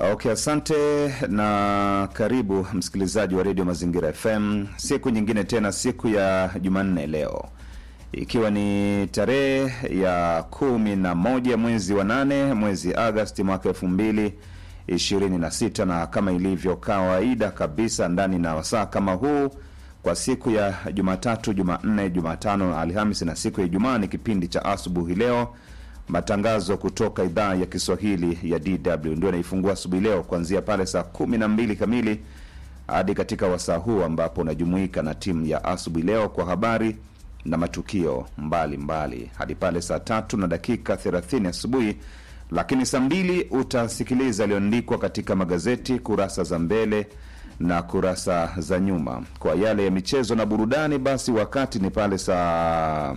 Okay, asante na karibu msikilizaji wa redio Mazingira FM siku nyingine tena, siku ya Jumanne leo ikiwa ni tarehe ya kumi na moja mwezi wa nane mwezi Agasti mwaka elfu mbili ishirini na sita na kama ilivyo kawaida kabisa ndani na wasaa kama huu kwa siku ya Jumatatu, Jumanne, Jumatano, Alhamisi na siku ya Ijumaa ni kipindi cha asubuhi leo matangazo kutoka idhaa ya Kiswahili ya DW ndio naifungua asubuhi leo kuanzia pale saa kumi na mbili kamili hadi katika wasaa huu ambapo unajumuika na timu ya asubuhi leo kwa habari na matukio mbalimbali mbali. hadi pale saa tatu na dakika 30 asubuhi, lakini saa mbili utasikiliza yaliyoandikwa katika magazeti kurasa za mbele na kurasa za nyuma. Kwa yale ya michezo na burudani, basi wakati ni pale saa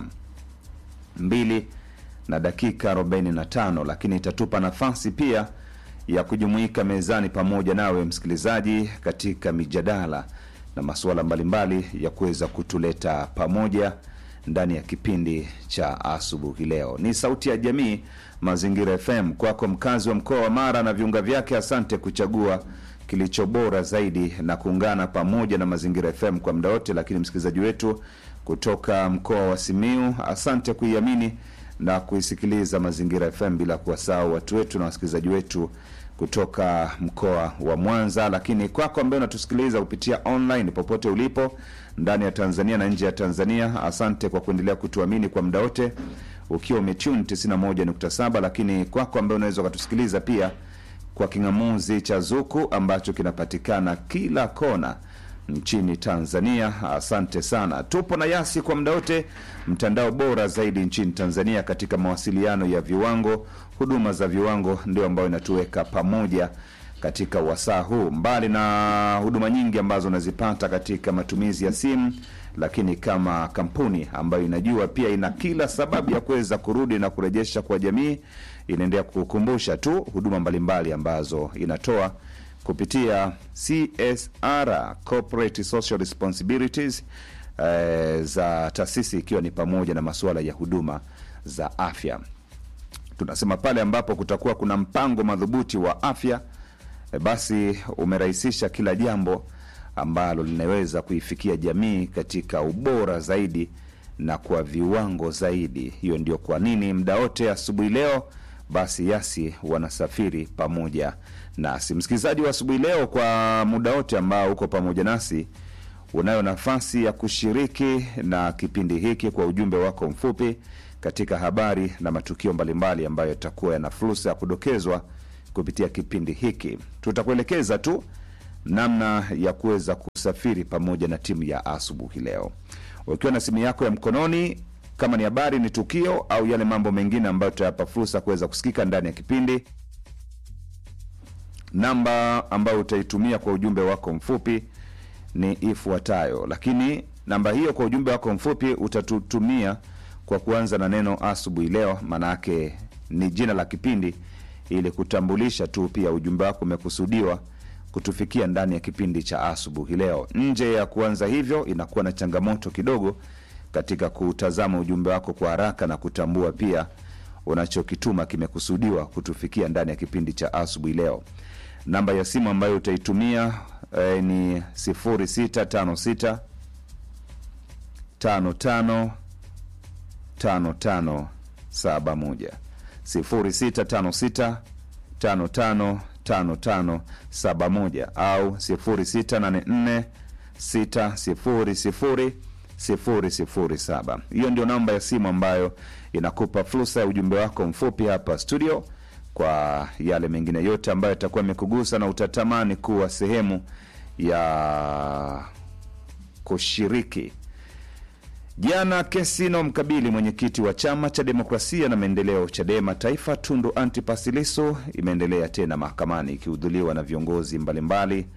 mbili na dakika 45, lakini itatupa nafasi pia ya kujumuika mezani pamoja nawe msikilizaji, katika mijadala na masuala mbalimbali ya kuweza kutuleta pamoja ndani ya kipindi cha asubuhi leo. Ni Sauti ya Jamii, Mazingira FM. Kwako mkazi wa mkoa wa Mara na viunga vyake, asante kuchagua kilicho bora zaidi na kuungana pamoja na Mazingira FM kwa muda wote. Lakini msikilizaji wetu kutoka mkoa wa Simiu, asante kuiamini na kuisikiliza Mazingira FM, bila kuwasahau watu wetu na wasikilizaji wetu kutoka mkoa wa Mwanza. Lakini kwako ambaye unatusikiliza kupitia online popote ulipo ndani ya Tanzania na nje ya Tanzania, asante kwa kuendelea kutuamini kwa muda wote ukiwa umetune 91.7. Lakini kwako ambaye unaweza ukatusikiliza pia kwa king'amuzi cha Zuku ambacho kinapatikana kila kona nchini Tanzania, asante sana. Tupo na Yasi kwa muda wote, mtandao bora zaidi nchini Tanzania katika mawasiliano ya viwango. Huduma za viwango ndio ambayo inatuweka pamoja katika wasaa huu, mbali na huduma nyingi ambazo unazipata katika matumizi ya simu, lakini kama kampuni ambayo inajua pia ina kila sababu ya kuweza kurudi na kurejesha kwa jamii, inaendelea kukumbusha tu huduma mbalimbali ambazo inatoa kupitia CSR corporate social responsibilities eh, za taasisi ikiwa ni pamoja na masuala ya huduma za afya. Tunasema pale ambapo kutakuwa kuna mpango madhubuti wa afya eh, basi umerahisisha kila jambo ambalo linaweza kuifikia jamii katika ubora zaidi na kwa viwango zaidi. Hiyo ndio kwa nini muda wote asubuhi leo basi Yasi wanasafiri pamoja nasi. Msikilizaji wa asubuhi leo, kwa muda wote ambao uko pamoja nasi, unayo nafasi ya kushiriki na kipindi hiki kwa ujumbe wako mfupi katika habari na matukio mbalimbali ambayo yatakuwa yana fursa ya kudokezwa kupitia kipindi hiki. Tutakuelekeza tu namna ya kuweza kusafiri pamoja na timu ya asubuhi leo, ukiwa na simu yako ya mkononi kama ni habari, ni tukio au yale mambo mengine ambayo tutayapa fursa kuweza kusikika ndani ya kipindi. Namba ambayo utaitumia kwa ujumbe wako mfupi ni ifuatayo, lakini namba hiyo kwa ujumbe wako mfupi utatutumia kwa kuanza na neno asubuhi leo, maana yake ni jina la kipindi, ili kutambulisha tu pia ujumbe wako umekusudiwa kutufikia ndani ya kipindi cha asubuhi leo. Nje ya kuanza hivyo, inakuwa na changamoto kidogo katika kutazama ujumbe wako kwa haraka na kutambua pia unachokituma kimekusudiwa kutufikia ndani ya kipindi cha asubuhi leo. Namba ya simu ambayo utaitumia eh, ni 0656 55 55 71 0656 55 55 71 au 0684 600 007. Hiyo ndio namba ya simu ambayo inakupa fursa ya ujumbe wako mfupi hapa studio, kwa yale mengine yote ambayo itakuwa imekugusa na utatamani kuwa sehemu ya kushiriki. Jana kesi inayomkabili mwenyekiti wa chama cha demokrasia na maendeleo CHADEMA Taifa, Tundu Antipas Lissu imeendelea tena mahakamani ikihudhuriwa na viongozi mbalimbali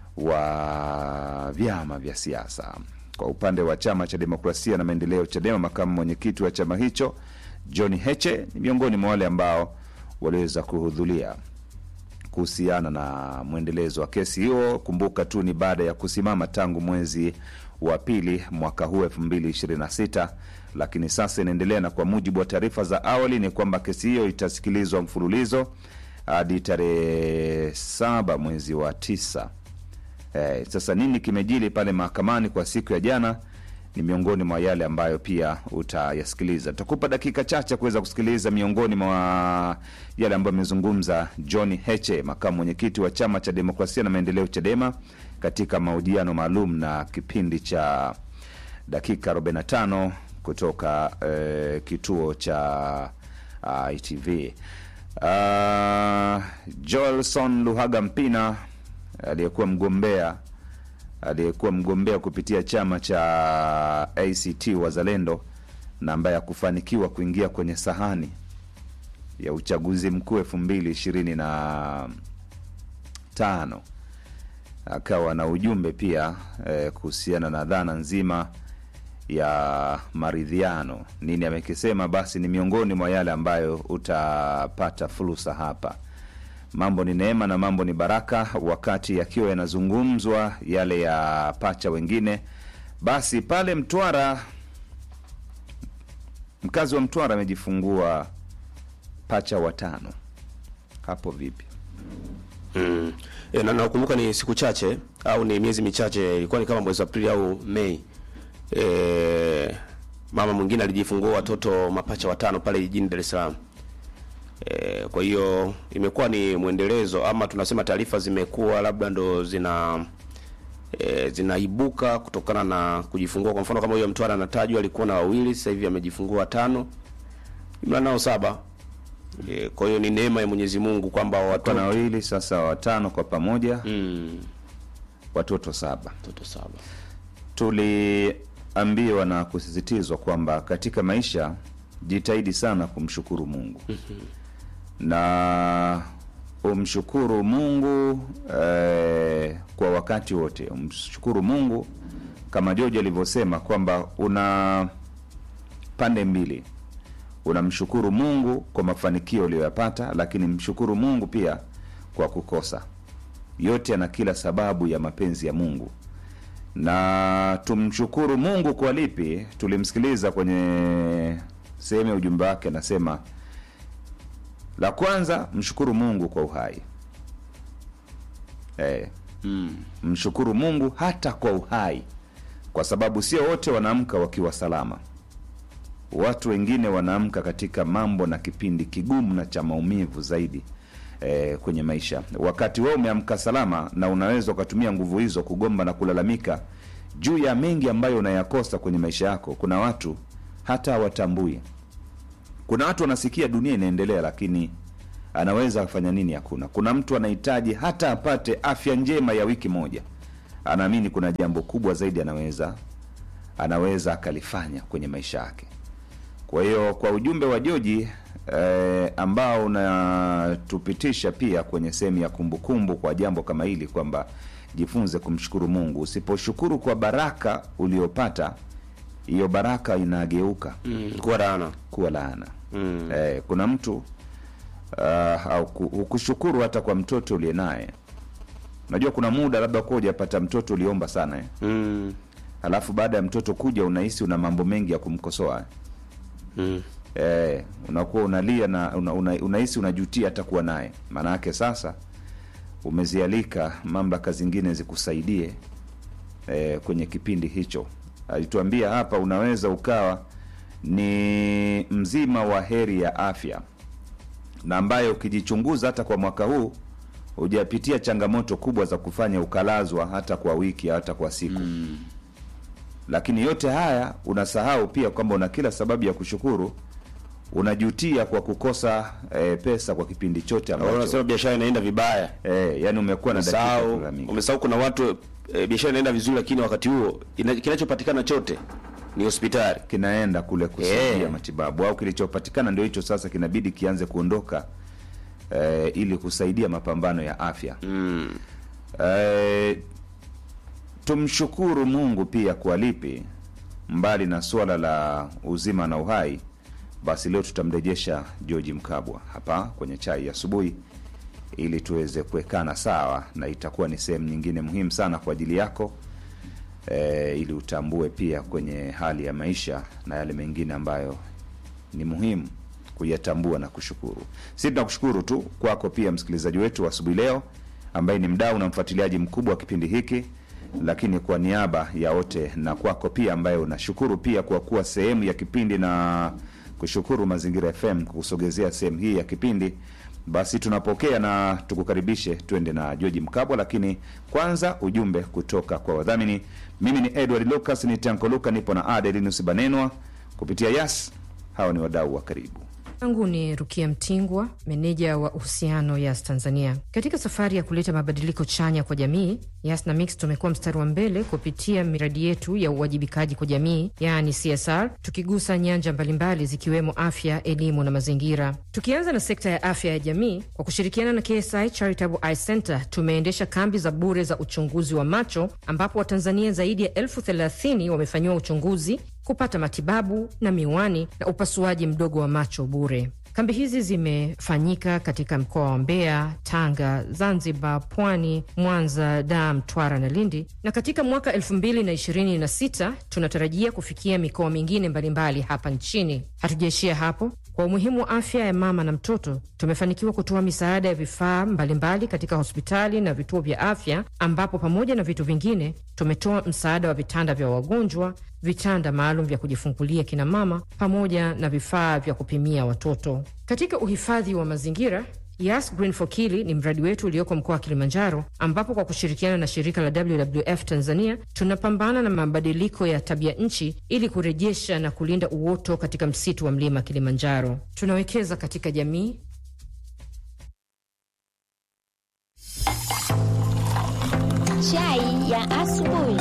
wa vyama vya siasa. Kwa upande wa chama cha demokrasia na maendeleo CHADEMA, makamu mwenyekiti wa chama hicho John Heche ni miongoni mwa wale ambao waliweza kuhudhuria kuhusiana na mwendelezo wa kesi hiyo. Kumbuka tu ni baada ya kusimama tangu mwezi wa pili mwaka huu 2026, lakini sasa inaendelea, na kwa mujibu wa taarifa za awali ni kwamba kesi hiyo itasikilizwa mfululizo hadi tarehe saba mwezi wa tisa. Eh, sasa nini kimejili pale mahakamani kwa siku ya jana ni miongoni mwa yale ambayo pia utayasikiliza. Tutakupa dakika chache kuweza kusikiliza miongoni mwa yale ambayo amezungumza John Heche, makamu mwenyekiti wa chama cha demokrasia na maendeleo CHADEMA, katika mahojiano maalum na kipindi cha dakika 45 kutoka eh, kituo cha uh, ITV. Uh, Joelson Luhaga Mpina aliyekuwa mgombea aliyekuwa mgombea kupitia chama cha ACT Wazalendo na ambaye hakufanikiwa kuingia kwenye sahani ya uchaguzi mkuu elfu mbili ishirini na tano akawa na ujumbe pia eh, kuhusiana na dhana nzima ya maridhiano. Nini amekisema? Basi ni miongoni mwa yale ambayo utapata fursa hapa. Mambo ni neema na mambo ni baraka, wakati yakiwa yanazungumzwa yale ya pacha wengine. Basi pale Mtwara, mkazi wa Mtwara amejifungua pacha watano. Hapo vipi? Mm. E, na nakumbuka ni siku chache au ni miezi michache, ilikuwa ni kama mwezi Aprili au Mei. E, mama mwingine alijifungua watoto mapacha watano pale jijini Dar es Salaam. E, kwa hiyo imekuwa ni mwendelezo ama tunasema taarifa zimekuwa labda ndo zina e, zinaibuka kutokana na kujifungua. Kwa mfano kama huyo Mtwara anatajwa alikuwa na wawili, sasa hivi amejifungua watano, jumla nao saba. E, kwa hiyo ni neema ya Mwenyezi Mungu kwamba Kwa watoto na wawili sasa, watano kwa pamoja, mm, watoto saba. watoto saba. Tuliambiwa na kusisitizwa kwamba katika maisha jitahidi sana kumshukuru Mungu na umshukuru Mungu eh, kwa wakati wote. Umshukuru Mungu kama George alivyosema kwamba una pande mbili, unamshukuru Mungu kwa mafanikio uliyoyapata, lakini mshukuru Mungu pia kwa kukosa. Yote yana kila sababu ya mapenzi ya Mungu na tumshukuru Mungu kwa lipi? Tulimsikiliza kwenye sehemu ya ujumbe wake, anasema la kwanza, mshukuru Mungu kwa uhai eh, Mm. mshukuru Mungu hata kwa uhai, kwa sababu sio wote wanaamka wakiwa salama. Watu wengine wanaamka katika mambo na kipindi kigumu na cha maumivu zaidi eh, kwenye maisha. Wakati wewe umeamka salama, na unaweza ukatumia nguvu hizo kugomba na kulalamika juu ya mengi ambayo unayakosa kwenye maisha yako. Kuna watu hata hawatambui. Kuna watu wanasikia dunia inaendelea, lakini anaweza afanya nini? Hakuna. Kuna mtu anahitaji hata apate afya njema ya wiki moja, anaamini kuna jambo kubwa zaidi anaweza anaweza akalifanya kwenye maisha yake. Kwa hiyo kwa ujumbe wa Joji eh, ambao unatupitisha pia kwenye sehemu ya kumbukumbu kwa jambo kama hili kwamba jifunze kumshukuru Mungu. Usiposhukuru kwa baraka uliopata, hiyo baraka inageuka Mm. Kuwa laana. kuwa laana. Mm. Eh, kuna mtu uh, au ku- hukushukuru hata kwa mtoto uliye naye. Unajua kuna muda labda kuwa hujapata mtoto uliomba sana eh? Mm. Alafu baada ya mtoto kuja unahisi una mambo mengi ya kumkosoa eh? Mm. Eh, unakuwa unalia na una, una, unahisi unajutia hata kuwa naye. Maana yake sasa umezialika mamlaka zingine zikusaidie eh, kwenye kipindi hicho. Alituambia hapa unaweza ukawa ni mzima wa heri ya afya na ambayo ukijichunguza hata kwa mwaka huu hujapitia changamoto kubwa za kufanya ukalazwa hata kwa wiki hata kwa siku Mm. lakini yote haya unasahau pia kwamba una kila sababu ya kushukuru. Unajutia kwa kukosa eh, pesa kwa kipindi chote Au ambacho Unasema biashara inaenda vibaya. eh, yani umekuwa na dakika ya Umesahau, kulalamika. umesahau kuna watu e, biashara inaenda vizuri, lakini wakati huo ina- kinachopatikana chote ni hospitali. kinaenda kule kusaidia Eh. matibabu au kilichopatikana ndio hicho sasa kinabidi kianze kuondoka eh, ili kusaidia mapambano ya afya. Mm. Eh, tumshukuru Mungu pia kwa lipi, mbali na suala la uzima na uhai. Basi leo tutamrejesha George Mkabwa hapa kwenye chai ya asubuhi ili tuweze kuwekana sawa, na itakuwa ni sehemu nyingine muhimu sana kwa ajili yako e, ili utambue pia kwenye hali ya maisha na yale mengine ambayo ni muhimu kuyatambua na kushukuru. Sisi tunakushukuru tu kwako pia msikilizaji wetu wa asubuhi leo ambaye ni mdau na mfuatiliaji mkubwa wa kipindi hiki, lakini kwa niaba ya wote na kwako pia ambaye unashukuru pia kwa kuwa sehemu ya kipindi na kushukuru Mazingira FM kukusogezea sehemu hii ya kipindi. Basi tunapokea na tukukaribishe tuende na George Mkabwa, lakini kwanza ujumbe kutoka kwa wadhamini. Mimi ni Edward Lucas, ni Tanko Luka, nipo na Adelinus Banenwa kupitia Yas. Hawa ni wadau wa karibu yangu ni Rukia Mtingwa, meneja wa uhusiano Yas Tanzania. Katika safari ya kuleta mabadiliko chanya kwa jamii, Yas na Mix tumekuwa mstari wa mbele kupitia miradi yetu ya uwajibikaji kwa jamii, yaani CSR, tukigusa nyanja mbalimbali zikiwemo afya, elimu na mazingira. Tukianza na sekta ya afya ya jamii, kwa kushirikiana na KSI Charitable Eye Center tumeendesha kambi za bure za uchunguzi wa macho, ambapo Watanzania zaidi ya elfu thelathini wamefanyiwa uchunguzi kupata matibabu na miwani na upasuaji mdogo wa macho bure. Kambi hizi zimefanyika katika mkoa wa Mbeya, Tanga, Zanzibar, Pwani, Mwanza, Dar, Mtwara na Lindi, na katika mwaka 2026 tunatarajia kufikia mikoa mingine mbalimbali hapa nchini. Hatujaishia hapo. Kwa umuhimu wa afya ya mama na mtoto, tumefanikiwa kutoa misaada ya vifaa mbalimbali katika hospitali na vituo vya afya, ambapo pamoja na vitu vingine tumetoa msaada wa vitanda vya wagonjwa, vitanda maalum vya kujifungulia kina mama, pamoja na vifaa vya kupimia watoto. Katika uhifadhi wa mazingira Yas Green for Kili ni mradi wetu ulioko mkoa wa Kilimanjaro, ambapo kwa kushirikiana na shirika la WWF Tanzania tunapambana na mabadiliko ya tabia nchi ili kurejesha na kulinda uoto katika msitu wa mlima Kilimanjaro. Tunawekeza katika jamii. Chai ya asubuhi.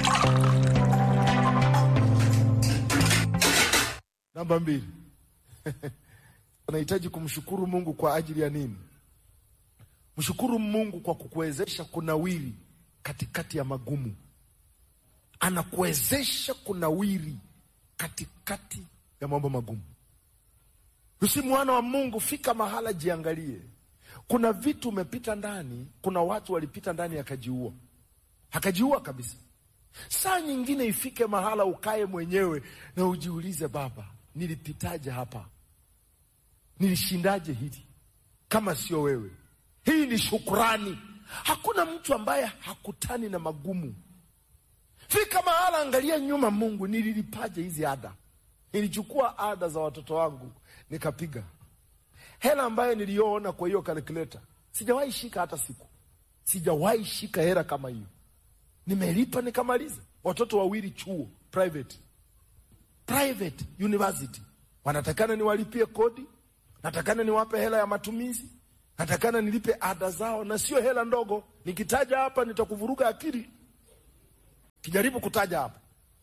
Namba mbili. Unahitaji kumshukuru Mungu kwa ajili ya nini? Mshukuru Mungu kwa kukuwezesha kunawiri katikati ya magumu. Anakuwezesha kunawiri katikati ya mambo magumu. Usi mwana wa Mungu, fika mahala, jiangalie. Kuna vitu umepita ndani, kuna watu walipita ndani akajiua, akajiua kabisa. Saa nyingine ifike mahala ukae mwenyewe na ujiulize, Baba, nilipitaje hapa? Nilishindaje hili kama sio wewe? Hii ni shukrani. Hakuna mtu ambaye hakutani na magumu. Fika mahala, angalia nyuma, Mungu, nililipaje hizi ada? Nilichukua ada za watoto wangu nikapiga hela ambayo niliyoona kwa hiyo kalkuleta, sijawahi shika hata siku, sijawahi shika hela kama hiyo. Nimelipa nikamaliza. Watoto wawili chuo private, private university, wanatakana niwalipie kodi natakana niwape hela ya matumizi, natakana nilipe ada zao, na sio hela ndogo. Nikitaja hapa nitakuvuruga akili, kijaribu kutaja hapa.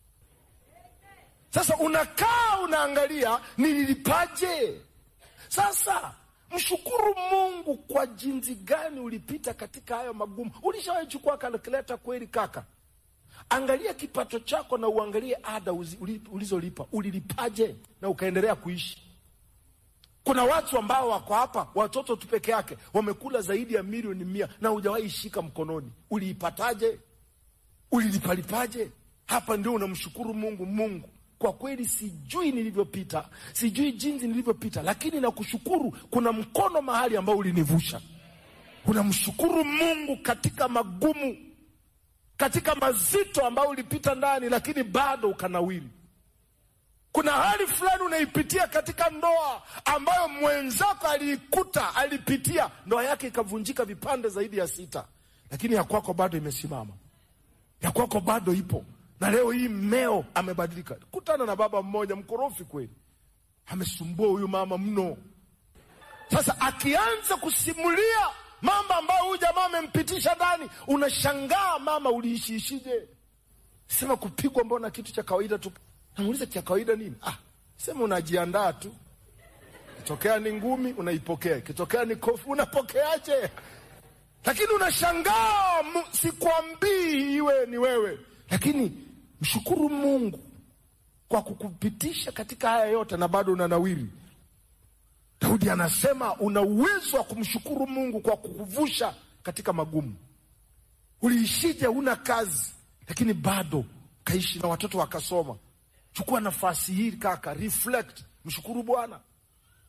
Sasa unakaa unaangalia nililipaje? Sasa mshukuru Mungu kwa jinsi gani ulipita katika hayo magumu. Ulishawahi chukua kalkuleta kweli kaka? Angalia kipato chako na uangalie ada ulizolipa, ulilipaje na ukaendelea kuishi. Kuna watu ambao wako hapa, watoto tu peke yake wamekula zaidi ya milioni mia na hujawahi shika mkononi. Uliipataje? Ulilipalipaje? Hapa ndio unamshukuru Mungu. Mungu, kwa kweli sijui nilivyopita, sijui jinsi nilivyopita, lakini nakushukuru, kuna mkono mahali ambao ulinivusha. Unamshukuru Mungu katika magumu, katika mazito ambayo ulipita ndani, lakini bado ukanawiri. Kuna hali fulani unaipitia katika ndoa ambayo mwenzako aliikuta, alipitia, ndoa yake ikavunjika vipande zaidi ya sita, lakini ya kwako bado imesimama, ya kwako bado ipo, na leo hii mmeo amebadilika. Kutana na baba mmoja mkorofi kweli, amesumbua huyu mama mno. Sasa akianza kusimulia mambo ambayo huyu jamaa amempitisha ndani, unashangaa mama, uliishiishije? Sema kupigwa, mbona kitu cha kawaida tu Namuuliza cha kawaida nini? Ah, sema unajiandaa tu. Kitokea ni ngumi unaipokea, kitokea ni kofi unapokeaje? Lakini unashangaa, sikwambii iwe ni wewe, lakini mshukuru Mungu kwa kukupitisha katika haya yote na bado unanawiri. Daudi anasema una uwezo wa kumshukuru Mungu kwa kukuvusha katika magumu. Uliishije? Una kazi, lakini bado kaishi na watoto wakasoma. Chukua nafasi hii kaka, reflect, mshukuru Bwana.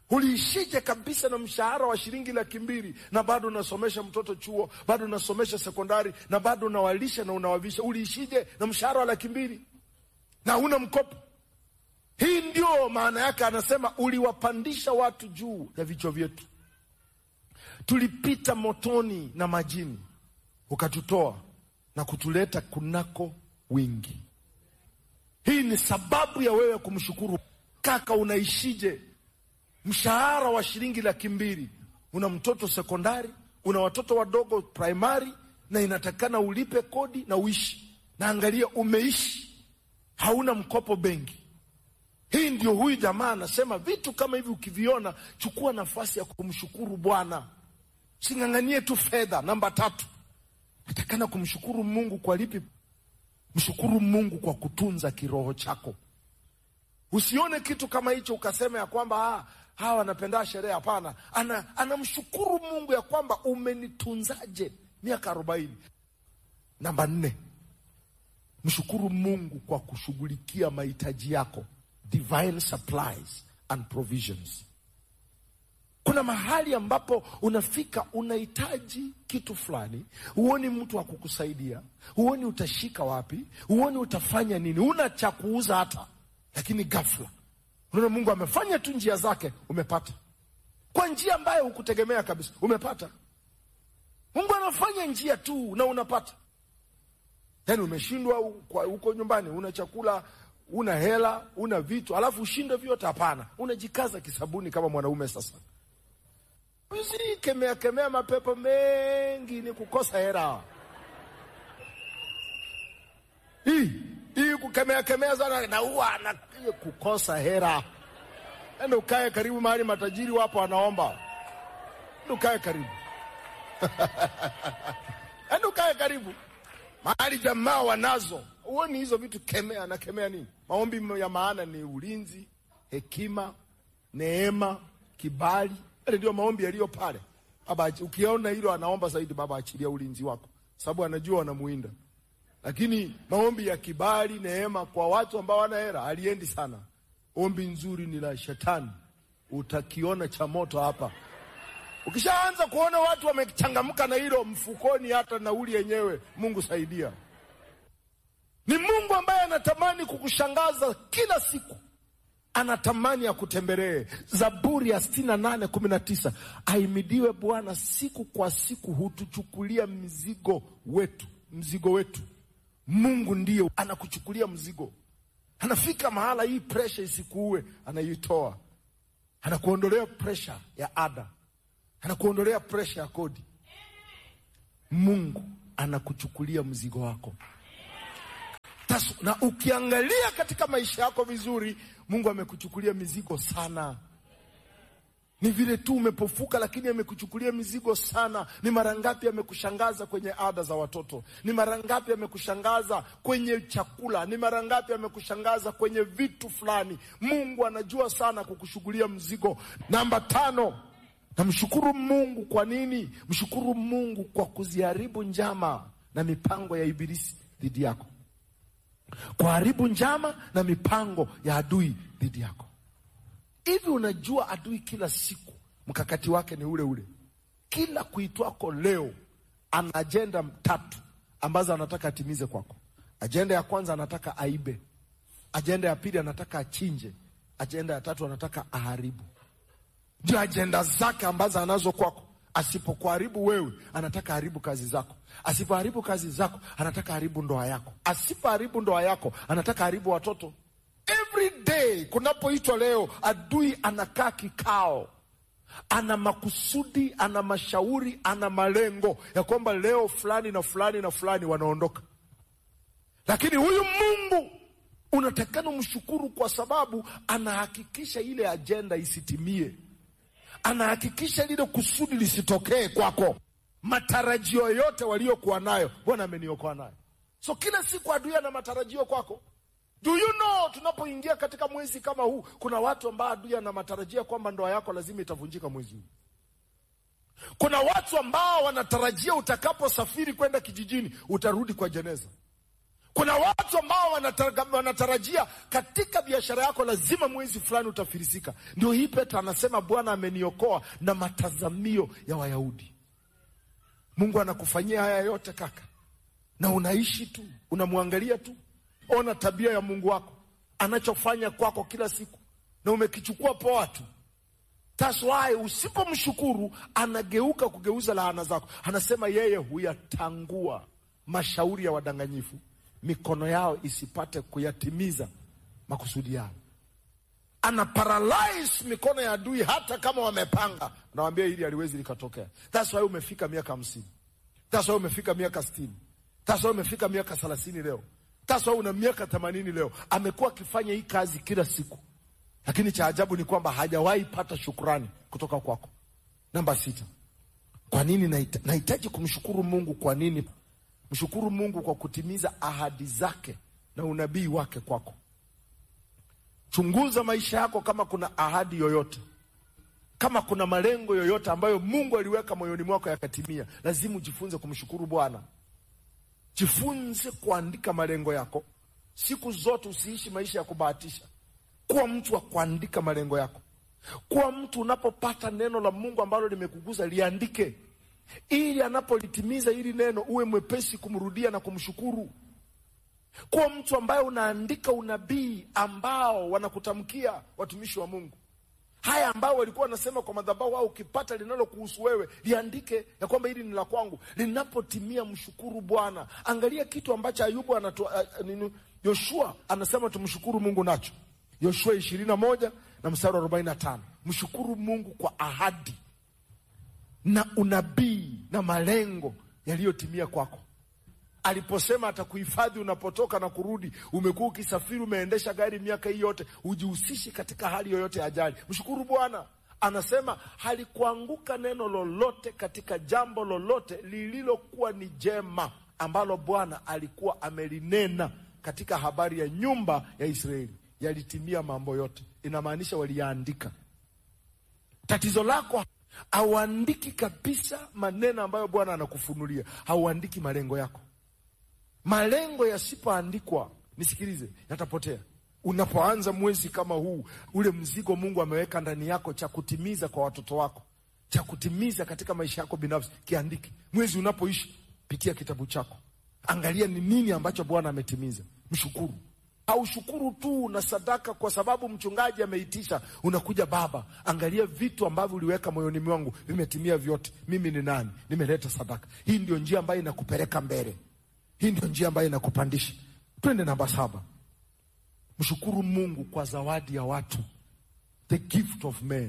Uliishije kabisa na mshahara wa shilingi laki mbili na bado unasomesha mtoto chuo, bado unasomesha sekondari na bado unawalisha na unawavisha? Uliishije na mshahara wa laki mbili na una mkopo? Hii ndio maana yake, anasema uliwapandisha watu juu ya vichwa vyetu, tulipita motoni na majini, ukatutoa na kutuleta kunako wingi. Hii ni sababu ya wewe kumshukuru. Kaka, unaishije? Mshahara wa shilingi laki mbili, una mtoto sekondari, una watoto wadogo primary, na inatakana ulipe kodi na uishi. Na angalia, umeishi, hauna mkopo benki. Hii ndio huyu jamaa anasema, vitu kama hivi ukiviona, chukua nafasi ya kumshukuru Bwana, sing'ang'anie tu fedha. Namba tatu, natakana kumshukuru Mungu kwa lipi? Mshukuru Mungu kwa kutunza kiroho chako. Usione kitu kama hicho ukasema ya kwamba ah, hawa wanapenda sherehe. Hapana, ana anamshukuru Mungu ya kwamba umenitunzaje miaka arobaini. Namba nne, mshukuru Mungu kwa kushughulikia mahitaji yako, divine supplies and provisions. Kuna mahali ambapo unafika unahitaji kitu fulani, huoni mtu wa kukusaidia, huoni utashika wapi, huoni utafanya nini, una cha kuuza hata, lakini ghafla unaona Mungu amefanya tu njia zake, umepata kwa njia ambayo hukutegemea kabisa, umepata. Mungu anafanya njia tu na unapata. Yani umeshindwa huko nyumbani, una chakula, una hela, una vitu, alafu ushinde vyote? Hapana, unajikaza kisabuni kama mwanaume sasa Usikemea kemea mapepo mengi, ni kukosa hera. Hii hii kukemea kemea sana na huwa na kukosa hera. Enda ukae karibu mahali matajiri wapo wanaomba, enda ukae karibu enda ukae karibu mahali jamaa wanazo. Huoni hizo vitu? Kemea na kemea nini? Maombi ya maana ni ulinzi, hekima, neema, kibali yale ndio maombi yaliyo pale. Baba, ukiona hilo anaomba zaidi, Baba achilia ulinzi wako, sababu anajua wanamuinda. Lakini maombi ya kibali, neema kwa watu ambao wana hela aliendi sana. Ombi nzuri ni la shetani, utakiona cha moto hapa. Ukishaanza kuona watu wamechangamka na hilo mfukoni, hata nauli yenyewe, Mungu saidia. Ni Mungu ambaye anatamani kukushangaza kila siku anatamani akutembelee. Zaburi ya sitini na nane kumi na tisa aimidiwe Bwana, siku kwa siku hutuchukulia mzigo wetu, mzigo wetu. Mungu ndiye anakuchukulia mzigo, anafika mahala hii presha isikuue, anaitoa, anakuondolea presha ya ada, anakuondolea presha ya kodi. Mungu anakuchukulia mzigo wako Tasu, na ukiangalia katika maisha yako vizuri, Mungu amekuchukulia mizigo sana. Ni vile tu umepofuka, lakini amekuchukulia mizigo sana. Ni mara ngapi amekushangaza kwenye ada za watoto? Ni mara ngapi amekushangaza kwenye chakula? Ni mara ngapi amekushangaza kwenye vitu fulani? Mungu anajua sana kukushughulia mzigo. Namba tano, namshukuru Mungu. Kwa nini? Mshukuru Mungu kwa kuziharibu njama na mipango ya Ibilisi dhidi yako kuharibu njama na mipango ya adui dhidi yako. Hivi unajua adui kila siku mkakati wake ni ule ule. Kila kuitwako leo ana ajenda tatu ambazo anataka atimize kwako. Ajenda ya kwanza anataka aibe, ajenda ya pili anataka achinje, ajenda ya tatu anataka aharibu. Ndio ajenda zake ambazo anazo kwako. Asipokuharibu wewe, anataka haribu kazi zako. Asipoharibu kazi zako, anataka haribu ndoa yako. Asipoharibu ndoa yako, anataka haribu watoto. Every day kunapoitwa leo, adui anakaa kikao, ana makusudi, ana mashauri, ana malengo ya kwamba leo fulani na fulani na fulani wanaondoka. Lakini huyu Mungu unatakana mshukuru, kwa sababu anahakikisha ile ajenda isitimie anahakikisha lile kusudi lisitokee kwako. Matarajio yote waliokuwa nayo, Bwana ameniokoa nayo. So kila siku adui ana matarajio kwako. Do you know, tunapoingia katika mwezi kama huu, kuna watu ambao adui ana matarajio kwamba ndoa yako lazima itavunjika mwezi huu. Kuna watu ambao wanatarajia utakaposafiri kwenda kijijini utarudi kwa jeneza. Kuna watu ambao wanatara- wanatarajia katika biashara yako lazima mwezi fulani utafilisika. Ndio hii Petro anasema Bwana ameniokoa na matazamio ya Wayahudi. Mungu anakufanyia haya yote kaka, na unaishi tu, unamwangalia tu. Ona tabia ya Mungu wako anachofanya kwako kila siku, na umekichukua poa tu. That's why usipomshukuru anageuka kugeuza laana zako. Anasema yeye huyatangua mashauri ya wadanganyifu, mikono yao isipate kuyatimiza makusudi yao. Ana paralyze mikono ya adui, hata kama wamepanga. Nawambia hili haliwezi likatokea. That's why umefika miaka hamsini. That's why umefika miaka sitini. That's why umefika miaka thelathini leo. That's why una miaka themanini leo. Amekuwa akifanya hii kazi kila siku lakini cha ajabu ni kwamba hajawahi pata shukrani kutoka kwako. Namba sita, kwa nini nahita- nahitaji kumshukuru Mungu? Kwa nini? Mshukuru Mungu kwa kutimiza ahadi zake na unabii wake kwako. Chunguza maisha yako, kama kuna ahadi yoyote, kama kuna malengo yoyote ambayo Mungu aliweka moyoni mwako yakatimia, lazima ujifunze kumshukuru Bwana. Jifunze kuandika malengo yako siku zote, usiishi maisha ya kubahatisha. Kuwa mtu wa kuandika malengo yako. Kuwa mtu unapopata neno la Mungu ambalo limekugusa liandike, ili anapolitimiza hili neno uwe mwepesi kumrudia na kumshukuru. Kuwa mtu ambaye unaandika unabii ambao wanakutamkia watumishi wa Mungu, haya ambao walikuwa wanasema kwa madhabahu, au ukipata linalokuhusu wewe liandike, ya kwamba hili ni la kwangu. Linapotimia mshukuru Bwana. Angalia kitu ambacho Ayubu anatu, uh, nini, Yoshua anasema tumshukuru Mungu nacho Yoshua ishirini na moja na mstari wa arobaini na tano mshukuru Mungu kwa ahadi na unabii na malengo yaliyotimia kwako. Aliposema atakuhifadhi unapotoka na kurudi, umekuwa ukisafiri, umeendesha gari miaka hii yote, hujihusishi katika hali yoyote ya ajali, mshukuru Bwana. Anasema halikuanguka neno lolote katika jambo lolote lililokuwa ni jema ambalo Bwana alikuwa amelinena katika habari ya nyumba ya Israeli yalitimia mambo yote. Inamaanisha waliyaandika. Tatizo lako hauandiki kabisa maneno ambayo Bwana anakufunulia, hauandiki malengo yako. Malengo yasipoandikwa, nisikilize, yatapotea. Unapoanza mwezi kama huu, ule mzigo Mungu ameweka ndani yako cha kutimiza kwa watoto wako, cha kutimiza katika maisha yako binafsi, kiandike. Mwezi unapoishi, pitia kitabu chako, angalia ni nini ambacho Bwana ametimiza, mshukuru Haushukuru tu na sadaka kwa sababu mchungaji ameitisha. Unakuja Baba, angalia vitu ambavyo uliweka moyoni mwangu vimetimia vyote. Mimi ni nani? Nimeleta sadaka. Hii ndio njia ambayo inakupeleka mbele, hii ndio njia ambayo inakupandisha. Twende namba saba. Mshukuru Mungu kwa zawadi ya watu, the gift of men.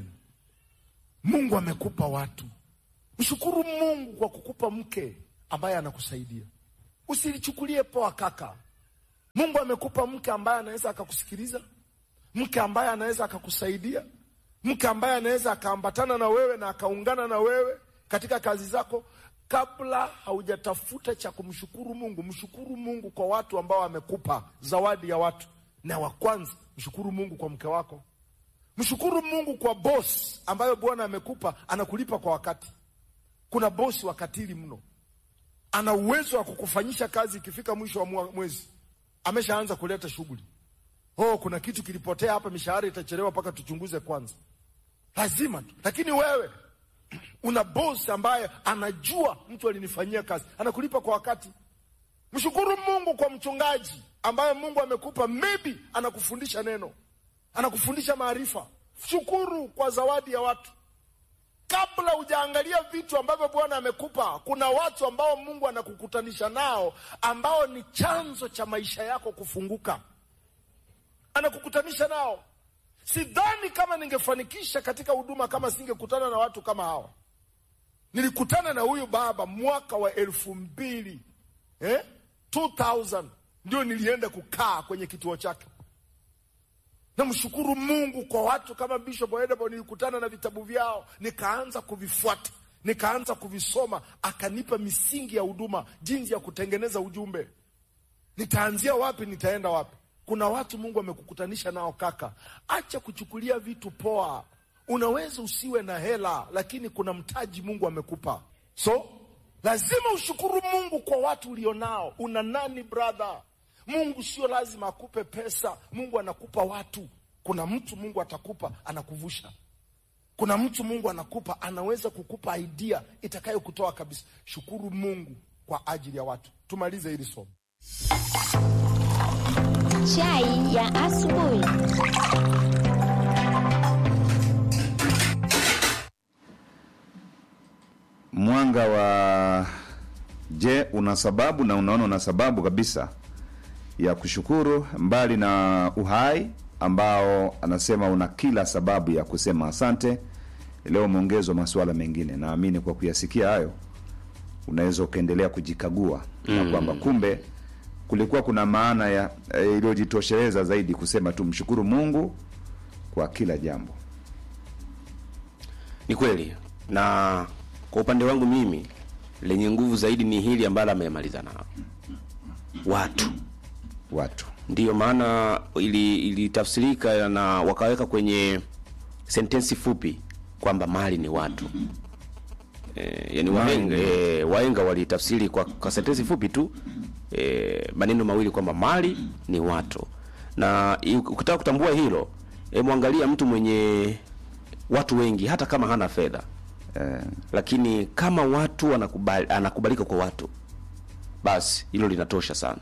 Mungu amekupa watu. Mshukuru Mungu kwa kukupa mke ambaye anakusaidia. Usilichukulie poa kaka. Mungu amekupa mke ambaye anaweza akakusikiliza, mke ambaye anaweza akakusaidia, mke ambaye anaweza akaambatana na wewe na akaungana na wewe katika kazi zako. Kabla haujatafuta cha kumshukuru Mungu, mshukuru Mungu kwa watu ambao amekupa zawadi ya watu. Na wa kwanza, mshukuru Mungu kwa mke wako. Mshukuru Mungu kwa bosi ambayo Bwana amekupa, anakulipa kwa wakati. Kuna bosi wakatili mno, ana uwezo wa kukufanyisha kazi, ikifika mwisho wa mwezi ameshaanza kuleta shughuli. Oh, kuna kitu kilipotea hapa, mishahara itachelewa mpaka tuchunguze kwanza. Lazima tu, lakini wewe una bosi ambaye anajua mtu alinifanyia kazi, anakulipa kwa wakati. Mshukuru Mungu kwa mchungaji ambaye Mungu amekupa, maybe anakufundisha neno, anakufundisha maarifa. Shukuru kwa zawadi ya watu. Kabla hujaangalia vitu ambavyo Bwana amekupa, kuna watu ambao Mungu anakukutanisha nao ambao ni chanzo cha maisha yako kufunguka. Anakukutanisha nao. Sidhani kama ningefanikisha katika huduma kama singekutana na watu kama hawa. Nilikutana na huyu baba mwaka wa elfu mbili eh? 2000 ndio nilienda kukaa kwenye kituo chake. Namshukuru Mungu kwa watu kama Bishop Edebo, nilikutana na vitabu vyao, nikaanza kuvifuata, nikaanza kuvisoma, akanipa misingi ya huduma, jinsi ya kutengeneza ujumbe. Nitaanzia wapi? Nitaenda wapi? Kuna watu Mungu amekukutanisha nao kaka, acha kuchukulia vitu poa. Unaweza usiwe na hela, lakini kuna mtaji Mungu amekupa, so lazima ushukuru Mungu kwa watu ulionao. Una nani brother? Mungu sio lazima akupe pesa. Mungu anakupa watu. Kuna mtu Mungu atakupa anakuvusha. Kuna mtu Mungu anakupa anaweza kukupa idea itakayokutoa kabisa. Shukuru Mungu kwa ajili ya watu. Tumalize hili somo. Chai ya asubuhi. Mwanga wa je, una sababu na unaona una sababu kabisa ya kushukuru, mbali na uhai ambao anasema una kila sababu ya kusema asante. Leo umeongezwa masuala mengine, naamini kwa kuyasikia hayo unaweza ukaendelea kujikagua na kwamba kumbe kulikuwa kuna maana ya eh, iliyojitosheleza zaidi kusema tu mshukuru Mungu kwa kila jambo. Ni kweli, na kwa upande wangu mimi lenye nguvu zaidi ni hili ambalo amemaliza nao watu. Watu Ndiyo maana ili ilitafsirika na wakaweka kwenye sentensi fupi kwamba mali ni watu. E, yani wahenga, e, wahenga walitafsiri kwa, kwa sentensi fupi tu e, maneno mawili kwamba mali ni watu, na i- ukitaka kutambua hilo e, mwangalia mtu mwenye watu wengi hata kama hana fedha eh, lakini kama watu anakubali, anakubalika kwa watu basi hilo linatosha sana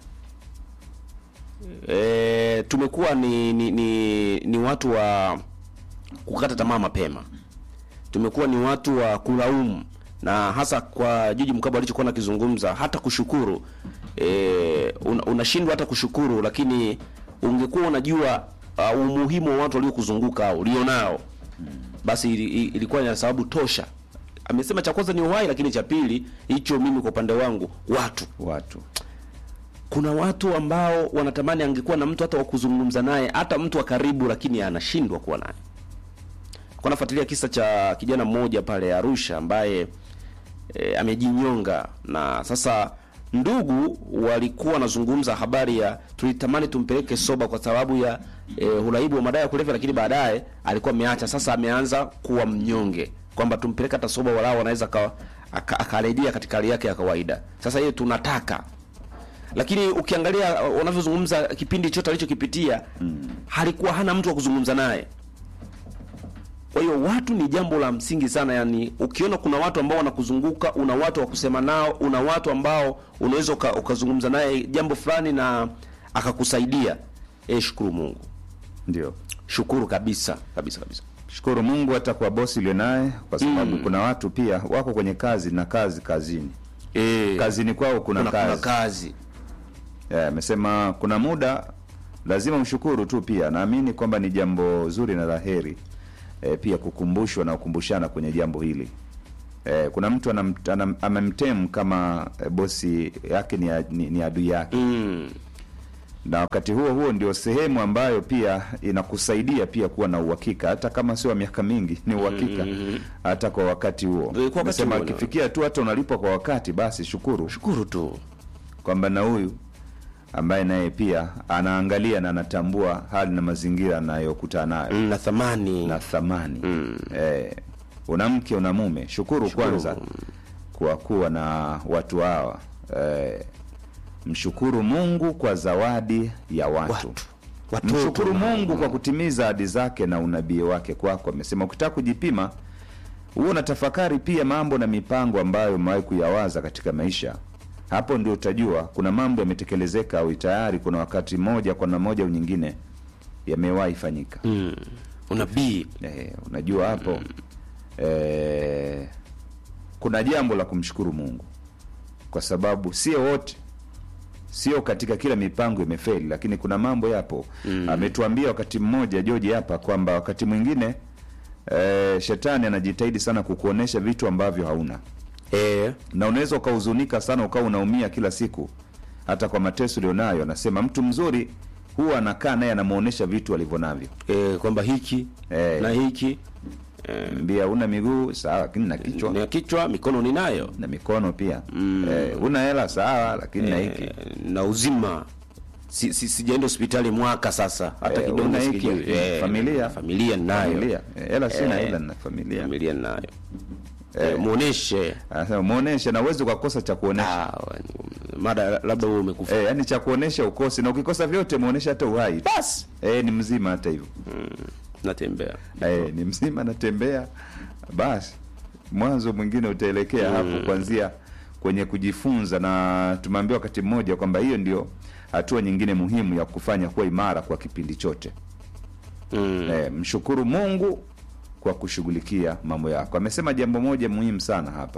e, tumekuwa ni, ni, ni, ni watu wa kukata tamaa mapema tumekuwa ni watu wa kulaumu na hasa kwa Juji Mkabwa alichokuwa nakizungumza hata kushukuru e, un, unashindwa hata kushukuru lakini ungekuwa unajua uh, umuhimu wa watu waliokuzunguka au ulionao basi ili- ili- ilikuwa ni sababu tosha amesema cha kwanza ni uhai lakini cha pili hicho mimi kwa upande wangu watu watu kuna watu ambao wanatamani angekuwa na mtu hata wa kuzungumza naye hata mtu wa karibu lakini anashindwa kuwa naye kwa nafuatilia kisa cha kijana mmoja pale Arusha ambaye e, amejinyonga na sasa ndugu walikuwa wanazungumza habari ya tulitamani tumpeleke soba kwa sababu ya e, uraibu wa madawa ya kulevya lakini baadaye alikuwa ameacha sasa ameanza kuwa mnyonge kwamba tumpeleke hata soba walao anaweza aka- aka- akarejea katika hali yake ya kawaida sasa hiyo tunataka lakini ukiangalia uh, wanavyozungumza kipindi chote alichokipitia mm. halikuwa hana mtu wa kuzungumza naye kwa hiyo watu ni jambo la msingi sana yani ukiona kuna watu ambao wanakuzunguka una watu wa kusema nao una watu ambao unaweza uka, ukazungumza naye jambo fulani na akakusaidia e, shukuru mungu ndio shukuru kabisa kabisa kabisa shukuru Mungu hata kwa bosi ulio naye, kwa sababu kuna watu pia wako kwenye kazi na kazi kazini, e, kazini kwao kuna, kuna, kuna kazi kazi Eh, amesema kuna muda lazima mshukuru tu. Pia naamini kwamba ni jambo zuri na la heri e, pia kukumbushwa na kukumbushana kwenye jambo hili e, kuna mtu anam, anam, amemtem kama e, bosi yake ni, a- ni, ni adui yake mm. na wakati huo huo ndio sehemu ambayo pia inakusaidia pia kuwa na uhakika, hata kama sio wa miaka mingi, ni uhakika hata kwa wakati huo. Kwa wakati Nasema huo, na- akifikia tu hata unalipwa kwa wakati, basi shukuru shukuru tu kwamba na huyu ambaye naye pia anaangalia na anatambua hali na mazingira anayokutana nayo mm, na thamani na thamani eh, una mke una mume, shukuru, Shukuru. kwanza kwa kuwa na watu hawa eh, mshukuru Mungu kwa zawadi ya watu, watu watoto mshukuru na- Mungu kwa kutimiza ahadi zake na unabii wake kwako. Amesema ukitaka kujipima, huo unatafakari pia mambo na mipango ambayo umewahi kuyawaza katika maisha. Hapo ndio utajua kuna mambo yametekelezeka au tayari kuna wakati mmoja kwa namna moja au nyingine yamewahi fanyika. mm. unabii Eh, unajua hapo eh, kuna jambo la kumshukuru Mungu kwa sababu sio wote, sio katika kila mipango imefeli, lakini kuna mambo yapo. Ametuambia wakati mmoja George hapa kwamba wakati mwingine eh, shetani anajitahidi sana kukuonesha vitu ambavyo hauna, e, na unaweza ukahuzunika sana ukawa unaumia kila siku hata kwa mateso ulionayo. Anasema mtu mzuri huwa anakaa naye anamuonesha vitu alivyo navyo e, kwamba hiki Eh. na hiki mbia una miguu sawa, lakini na kichwa na kichwa mikono ninayo na mikono pia eh, una hela sawa, lakini na hiki Eh, na uzima si, si, sijaenda hospitali mwaka sasa hata Eh, kidogo una hiki, sikijui. Eh, familia. familia ninayo familia Eh, hela sina, Eh, ila na familia familia ninayo eh, muoneshe Anasema muoneshe, na uwezi ukakosa cha kuonesha Ah, mada labda wewe umekufa eh, yani cha kuonesha ukosi na ukikosa vyote muonesha hata uhai basi eh, ni mzima hata hivyo natembea eh, ni mzima natembea basi mwanzo mwingine utaelekea hapo kuanzia kwenye kujifunza na tumeambiwa wakati mmoja kwamba hiyo ndio hatua nyingine muhimu ya kufanya kuwa imara kwa kipindi chote mm. eh, mshukuru mungu kwa kushughulikia mambo yako amesema jambo moja muhimu sana hapa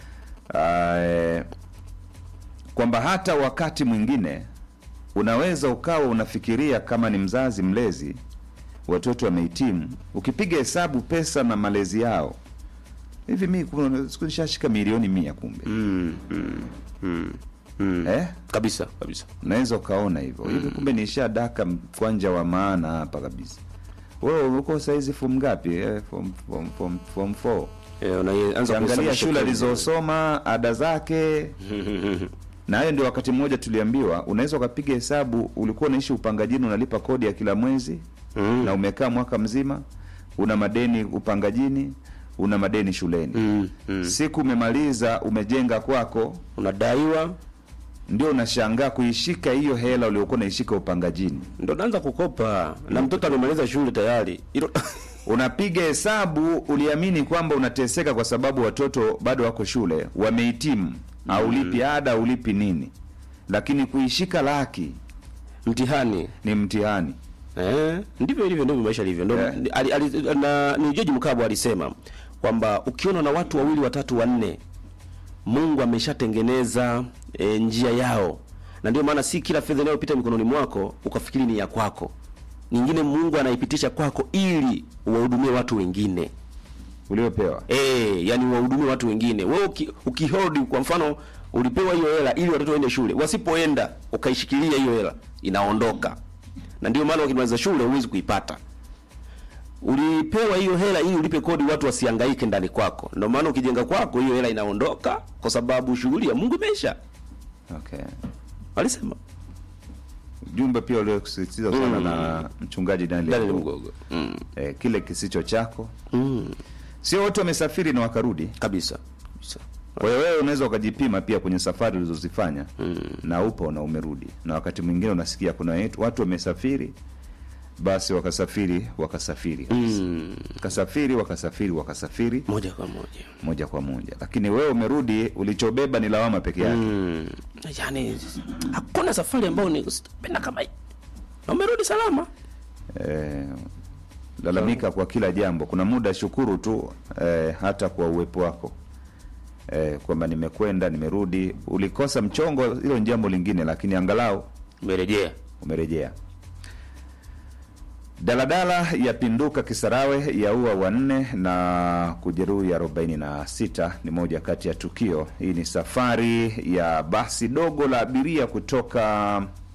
eh, kwamba hata wakati mwingine unaweza ukawa unafikiria kama ni mzazi mlezi watoto wamehitimu ukipiga hesabu pesa na malezi yao hivi mi kuna siku nishashika milioni mia kumbe Mm, mm, mm, mm. eh? kabisa kabisa unaweza ukaona hivyo hivi kumbe nishadaka mkwanja wa maana hapa kabisa wewe uko saizi form ngapi eh, form, form, form, form four Eh, unaanza ukiangalia kuhesabu shule shukrani. alizosoma ada zake na hayo ndio wakati mmoja tuliambiwa unaweza ukapiga hesabu ulikuwa unaishi upangajini unalipa kodi ya kila mwezi Mm. na umekaa mwaka mzima una madeni upangajini una madeni shuleni Mm, mm. siku umemaliza umejenga kwako unadaiwa ndio unashangaa kuishika hiyo hela uliokuwa unaishika upangajini ndo naanza kukopa na mtoto amemaliza shule tayari Hilo- unapiga hesabu uliamini kwamba unateseka kwa sababu watoto bado wako shule wamehitimu aulipi ada aulipi nini lakini kuishika laki mtihani ni mtihani eh, ndivyo ilivyo ndivyo maisha ilivyo ndo Eh. ali, ali, na, ni George Mkabwa alisema kwamba ukiona na watu wawili watatu wanne Mungu ameshatengeneza e, njia yao na ndio maana si kila fedha inayopita mikononi mwako ukafikiri ni ya kwako nyingine Mungu anaipitisha kwako ili uwahudumie watu wengine uliopewa Eh, yani wahudumie watu wengine. Wewe uki, ukihodi kwa mfano ulipewa hiyo hela ili watoto waende shule. Wasipoenda ukaishikilia hiyo hela inaondoka. Na ndio maana ukimaliza shule huwezi kuipata. Ulipewa hiyo hela ili ulipe kodi watu wasihangaike ndani kwako. Ndio maana ukijenga kwako hiyo hela inaondoka kwa sababu shughuli ya Mungu imeisha. okay. Walisema. jumbe pia uliokusisitiza sana na mchungaji Daniel Daniel Mgogo. Mm. eh, kile kisicho chako Mm. sio wote wamesafiri na wakarudi Kabisa. Kabisa. kwa hiyo wewe unaweza ukajipima pia kwenye safari ulizozifanya mm. na upo na umerudi na wakati mwingine unasikia kuna wetu- watu wamesafiri basi wakasafiri wakasafiri Mm. wakasafiri wakasafiri wakasafiri Moja kwa moja. moja kwa moja lakini wewe umerudi ulichobeba ni lawama peke yake Mm. Yaani hakuna safari ambayo nipenda kama hii. Na umerudi salama. eh, lalamika kwa kila jambo kuna muda shukuru tu eh, hata kwa uwepo wako eh, kwamba nimekwenda nimerudi ulikosa mchongo hilo ni jambo lingine lakini angalau Umerejea. umerejea daladala yapinduka kisarawe yaua wanne na kujeruhi arobaini na sita ni moja kati ya tukio hii ni safari ya basi dogo la abiria kutoka